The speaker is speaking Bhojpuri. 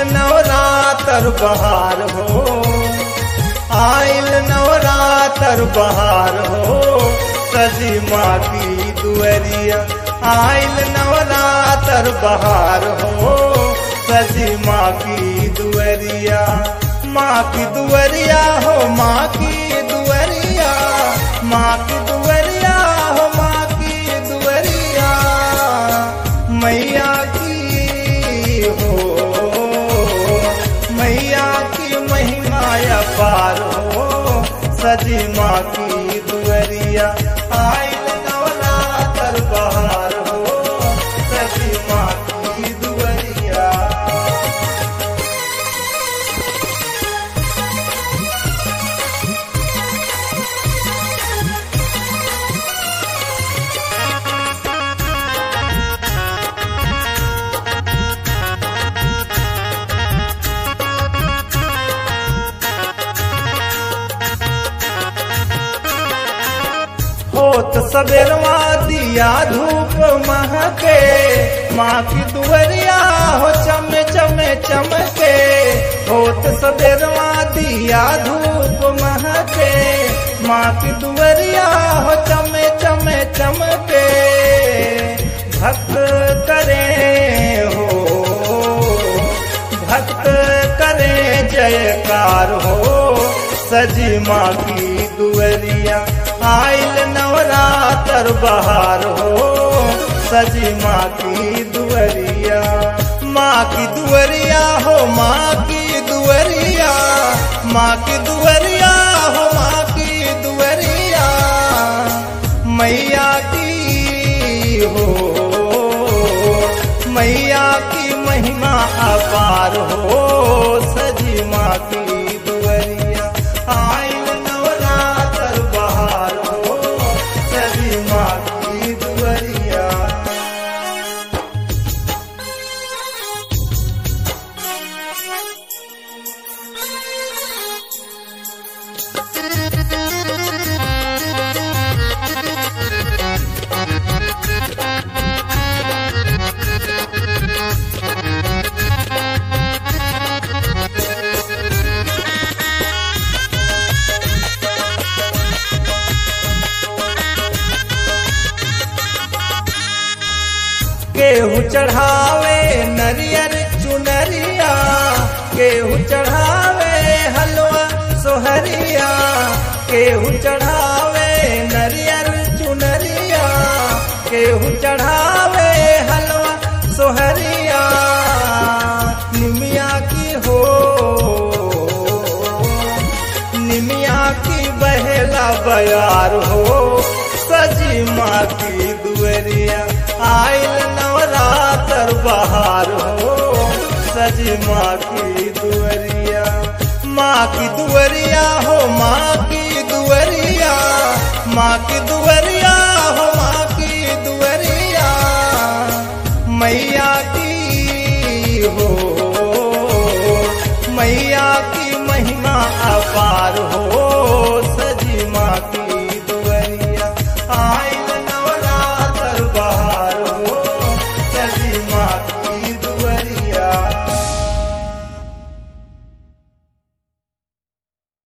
नवरातर बहार हो आइल नवरातर बहार हो सजी माँ की दुअरिया आइल नवरातर बहार हो सजी माँ की दुअरिया माँ की दुअरिया हो माँ की दुअरिया माँ की दुअरिया हो माँ की दुअरिया मैया की हो मैया की महिमा अपार हो सजी माँ की दुअरिया आइल नवरातर बहार हो सजी माँ की दुअरिया होत सबेरवा दिया धूप महके माँ की दुवरिया हो चमे चमे चमके होत सबेरवा दिया धूप महके माँ की दुवरिया हो चमे चमे चमके भक्त करे हो भक्त करे जयकार हो सजी माँ की दुअरिया आइल नवरातर बहार हो सजी माँ की दुअरिया माँ की दुअरिया हो माँ की दुअरिया माँ की दुअरिया हो माँ की दुअरिया मैया की हो मैया की महिमा अपार हो सजी माँ की दुअरिया आइल नवरातर बहार हो सजी माँ की दुअरिया केहू चढ़ावे नरियर चुनरिया केहू चढ़ावे हलवा सोहरिया केहू चढ़ावे नरियर चुनरिया केहू चढ़ावे हलवा सोहरिया निमिया की हो निमिया की बहेला बयार हो सजी माँ की दुअरिया आइल नवरातर बहार हो सजी माँ की दुअरिया माँ की दुअरिया हो माँ की दुअरिया माँ की दुअरिया हो माँ की दुअरिया मैया की हो मैया की महिमा अपार हो सजी माँ की